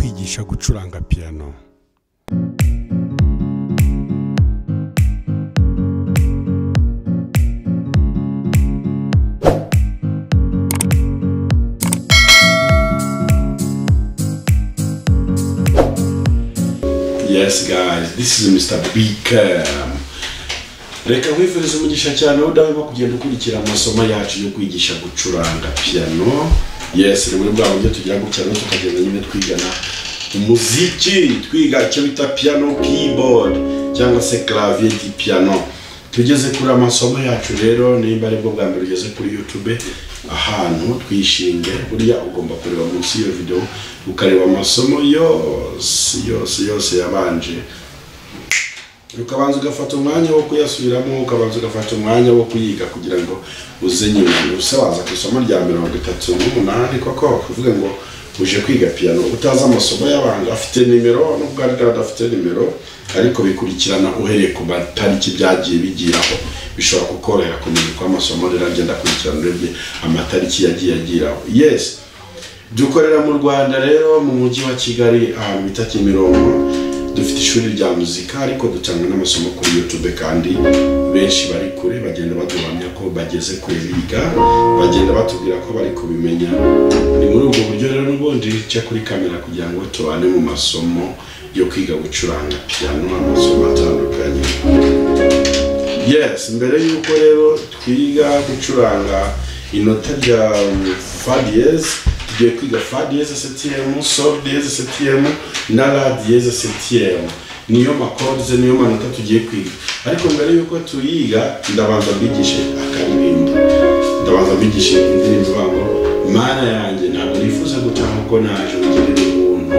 yigisha gucuranga piyano yes guys this is mr bikam reka nkwifuriza umugisha cyane aho udahwema kugenda ukurikira amasomo yacu yo kwigisha gucuranga piyano yes ni muri bwa buryo tugira gutya rero tukagenda nyine twigana umuziki twiga icyo bita piyano keyboard cyangwa se clavier di piyano tugeze kuri amasomo yacu rero nimba aribwo bwa mbere ugeze kuri youtube ahantu twishinge buriya ugomba kureba munsi y'iyo videwo ukareba amasomo yose yose yose yabanje ukabanza ugafata umwanya wo kuyasubiramo ukabanza ugafata umwanya wo kuyiga kugira ngo uze nyuma usabaza ku isomo rya mirongo itatu n'umunani koko kuvuga ngo uje kwiga piyano utazi amasomo y'abantu afite nimero nubwo ariko adafite nimero ariko bikurikirana uhereye ku matariki byagiye bigiraho bishobora kukorohera kumenya uko amasomo rero agenda akurikirana urebye amatariki yagiye agiraho yes dukorera mu rwanda rero mu mujyi wa kigali ahantu bita kimironko dufite ishuri rya muzika ariko dutanga n'amasomo kuri youtube kandi benshi bari kure bagenda baduhamya ko bageze kure biga bagenda batubwira ko bari kubimenya ni muri ubwo buryo rero n'ubundi cya kuri kamera kugira ngo tubane mu masomo yo kwiga gucuranga piyano amasomo atandukanye yes mbere y'uko rero twiga gucuranga inota rya fa diyeze tugiye kwiga fa diyeze setiyemu sol diyeze setiyemu na la diyeze setiyemu niyo makodize niyo manota tugiye kwiga ariko mbere y'uko tuyiga ndabanza mbigishe akaririmbo ndabanza mbigishe indirimbo ivuga mana yanjye ntabwo nifuza gutaha uko naje ugirira ubuntu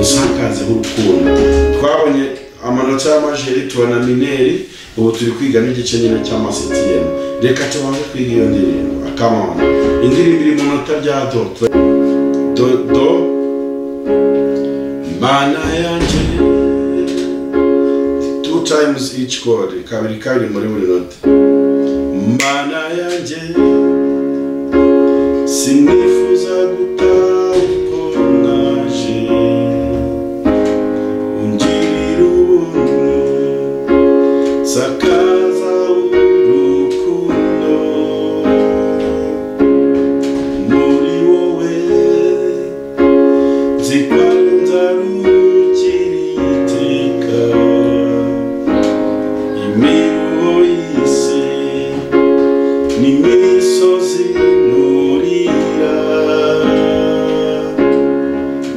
usakazeho urukundo twabonye amanota y'amajeri tubona mineri ubu turi kwiga n'igice nyine cy'amasitiyemu reka tubanze kwiga iyo ndirimbo akamana indirimbo iri mu nota rya do do do mana yanjye two times each chord kabiri kabiri muri buri nota mana yanjye sinifuza gutaha uko naje ungirira ubuntu sakaza urukundo muri wowe zikwanza rukiri iteka imiruho y'isi n'imisozi nurira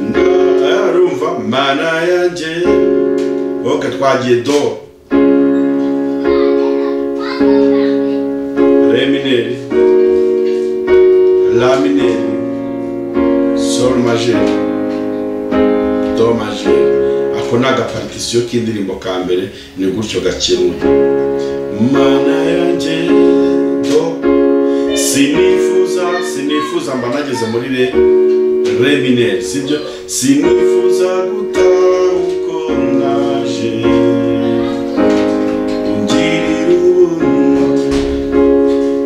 ndarumva mana yanjye oke twagiye do re mineri la mineri sol majeri do majeri ako ni agaparitisiyo k'indirimbo ka mbere ni gutyo gakenewe mana yanjye do sinifuza sinifuza mba nageze muri re re mineri sibyo sinifuza gutaha uko naje ungirira ubuntu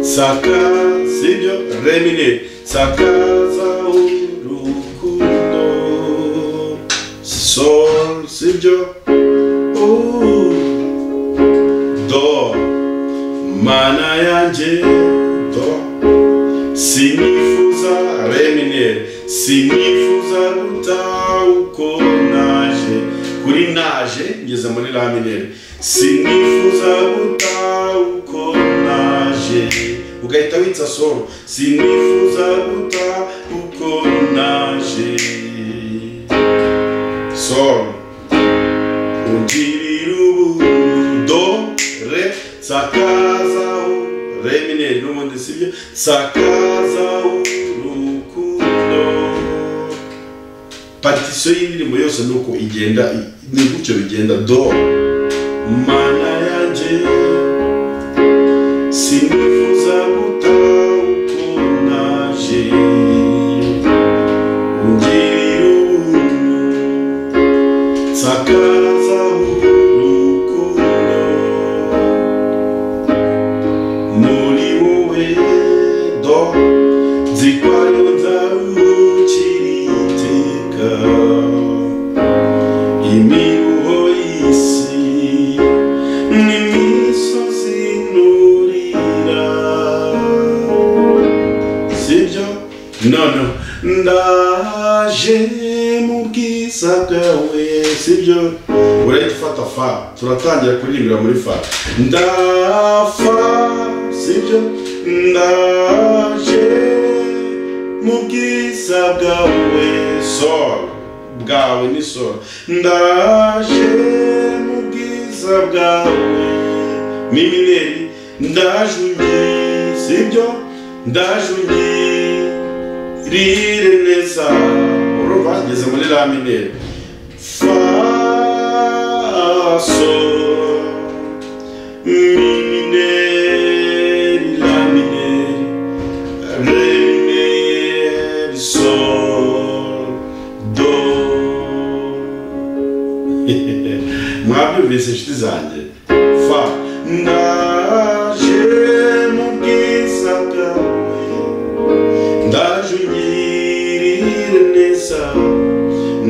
saka sibyo remine sakaza urukundo sol sibyo Uh, do mana yanjye do sinifuza remine sinifuza gutaha uko naje kuri naje ngeze muri laminere sinifuza gutaha uko naje ugahita witsa soro sinifuza gutaha uko naje soro ungirira ubuntu do re sakazaho re mineri n'ubundi sibyo sakazaho urukundo partisiyo y'indirimbo yose ni uko igenda ni gutyo bigenda do mana yanjye sinifuza gutaha uko naje ungirira ubuntu nsakazaho urukundo muri wowe do nzi ko ariho nzarukira iteka none ndaje mu bwiza bwawe sibyo urahita ufata fa turatangira kuririmbira muri fa ndafa sibyo ndaje mu bwiza bwawe soro bwawe ni soro ndaje mu bwiza bwawe ni mineri ndaje undi sibyo ndaje undi rire neza urumva bageze muri la minere fa sol mi minere la minere re minere sol do mwabyumvise inshuti zanjye fa ndaje mu bwiza bwawe ndaje ungirire neza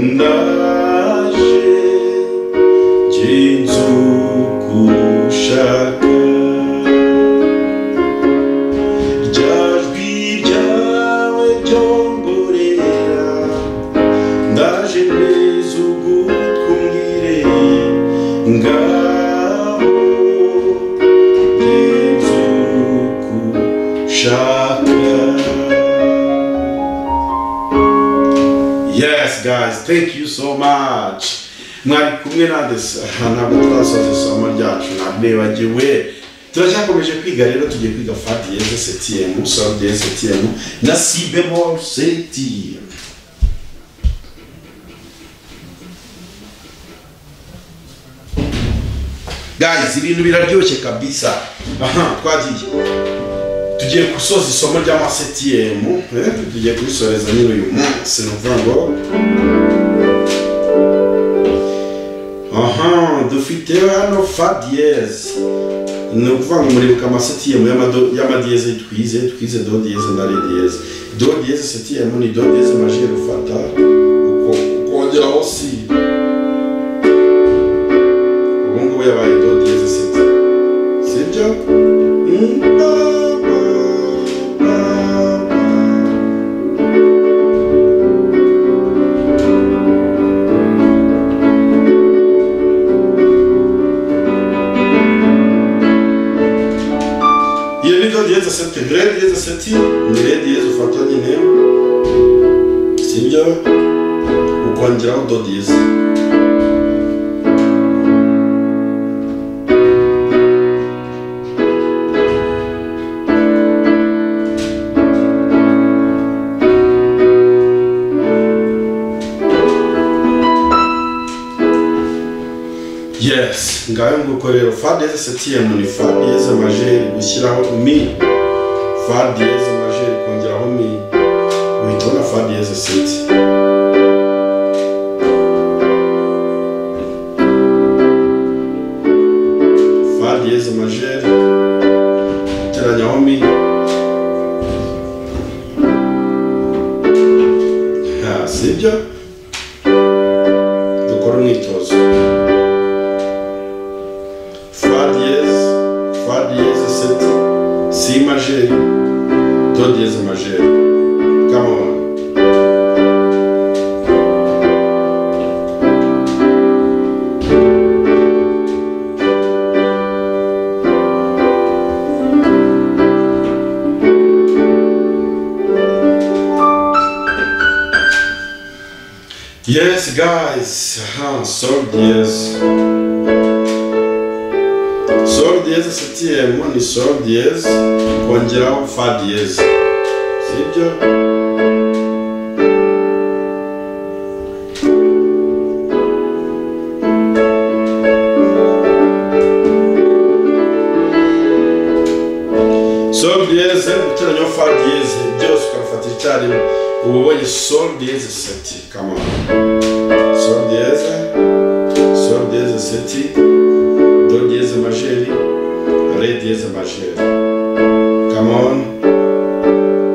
ndaje jye nzu gushaka rya jwi ryawe ryongorera ndaje neza ugutwumwire ngaho jye nzu gushaka Yes guys, thank you so much. Mwari kumwe nande ntabwo turasoza isomo ryacu ntabwibagiwe turacyakomeje kwiga rero tugiye kwiga fa diyeze setiyemu sol diyeze setiyemu na si bemol setiyemu guys ibintu biraryoshye kabisa aha twagiye tugiye gusoza isomo ry'amasetiyemu eh, tugiye kurisoreza nyine uyu munsi ni ukuvuga ngo aha dufite hano fa diyeze ni ukuvuga ngo muribuka amasetiyemu y'amado- y'amadiyeze twize twize do diyeze na re diyeze do diyeze setiyemu ni do diyeze majiye gufata ukongeraho si ubu ngubu yabaye do diyeze seti sibyo iyo ni do diyeze seti re diyeze seti ni re diyeze ufata nyine sibyo ukongeraho do diyeze yes ngayo nguko rero fa diyeze septiyemu ni fa diyeze majeri gushyiraho mi fa diyeze majeri kongeraho mi uhita ubona fa diyeze seti fa diyeze majeri teranyaho mi Ha, sibyo dukora umwitozo Fá dièse, Fá dièse 7, Si majeur, Do dièse majeur. Come on. Yes, guys. Aha, Sol dièse. Sol diyeze setiyemu ni sol diyeze kongeraho fa diyeze sibyo sol diyeze guteranyaho fa diyeze byose ukabifata icyarimwe uba ubonye sol diyeze seti kamara sol diyeze sol diyeze seti Do dièse majeur, Ré dièse majeur. Come on.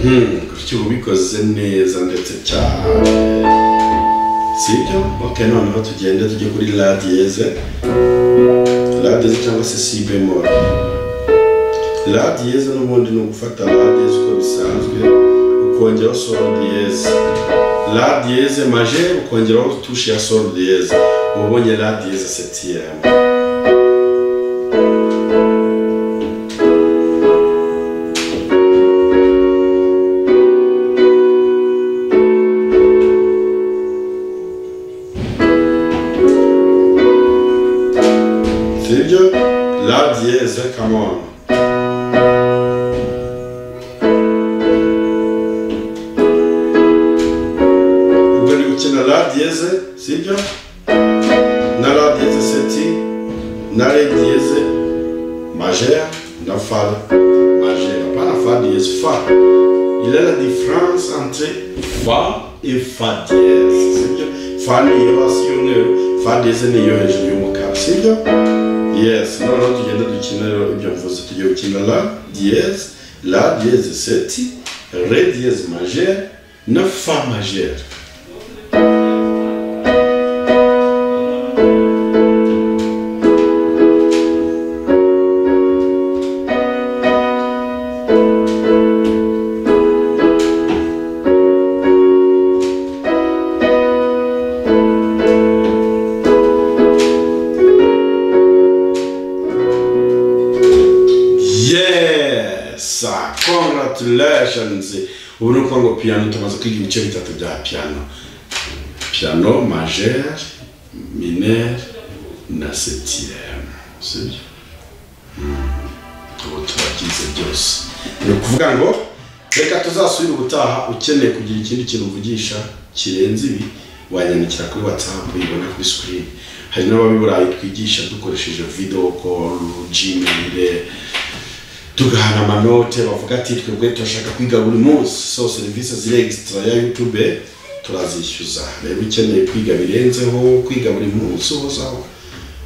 Hmm, gutyo ubikoze neza ndetse cyane sibyo ok noneho tugende tujye kuri la diyeze la diyeze cyangwa se si bemol la diyeze n'ubundi ni ugufata la diyeze uko bisanzwe ukongeraho sol diyeze la diyeze majeur ukongeraho tushe ya sol diyeze uba ubonye la diyeze septiyeme sibyo la diyeze come on ubwo ni gukina la diyeze sibyo na la diyeze seti na re diyeze majeur na fa majeur pas la fa diyeze fa il est la différence entre fa et fa diyeze sibyo fa ni iyo hasi y'umweru fa diyeze ni iyo hejuru y'umukara sibyo Yes, noneho tugenda dukina rero ibyo mvuze tugiye gukina la diyeze la diyeze seti re diyeze majere na fa majere Yes! Congratulations! Ubu ni ukuvuga ngo piano tumaze kwiga ibice bitatu bya piano. Piano majeur, mineur na septième. Sibyo? Mm. Ubu turakize byose. Ni ukuvuga ngo reka tuzasubire ubutaha ukeneye kugira ikindi kintu uvugisha kirenze ibi wanyandikira kuri WhatsApp uyibona kuri screen. Hari n'ababiburayi twigisha dukoresheje video call, Gmail, tugahana amanote bavuga ati twebwe turashaka kwiga buri munsi so serivisi ziri extra ya youtube turazishyuza rero ukeneye kwiga birenzeho kwiga buri munsi uhozaho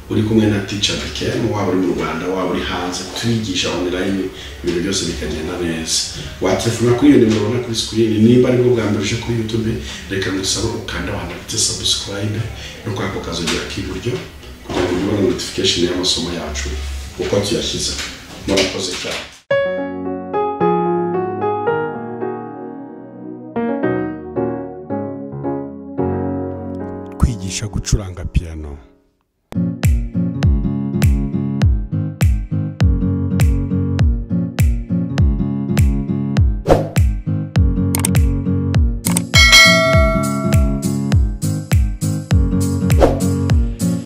uri kumwe na ticha bikem waba uri mu rwanda waba uri hanze twigisha online ibintu byose bikagenda neza waterefona kuri iyo nimero ubona kuri sikirini nimba aribwo bwa mbere uje kuri youtube reka ngusabe ukanda wanditse subscribe no kwa ako kazogera k'iburyo kugira ngo ubone notification y'amasomo yacu uko tuyashyize murakoze cyane kwigisha gucuranga piano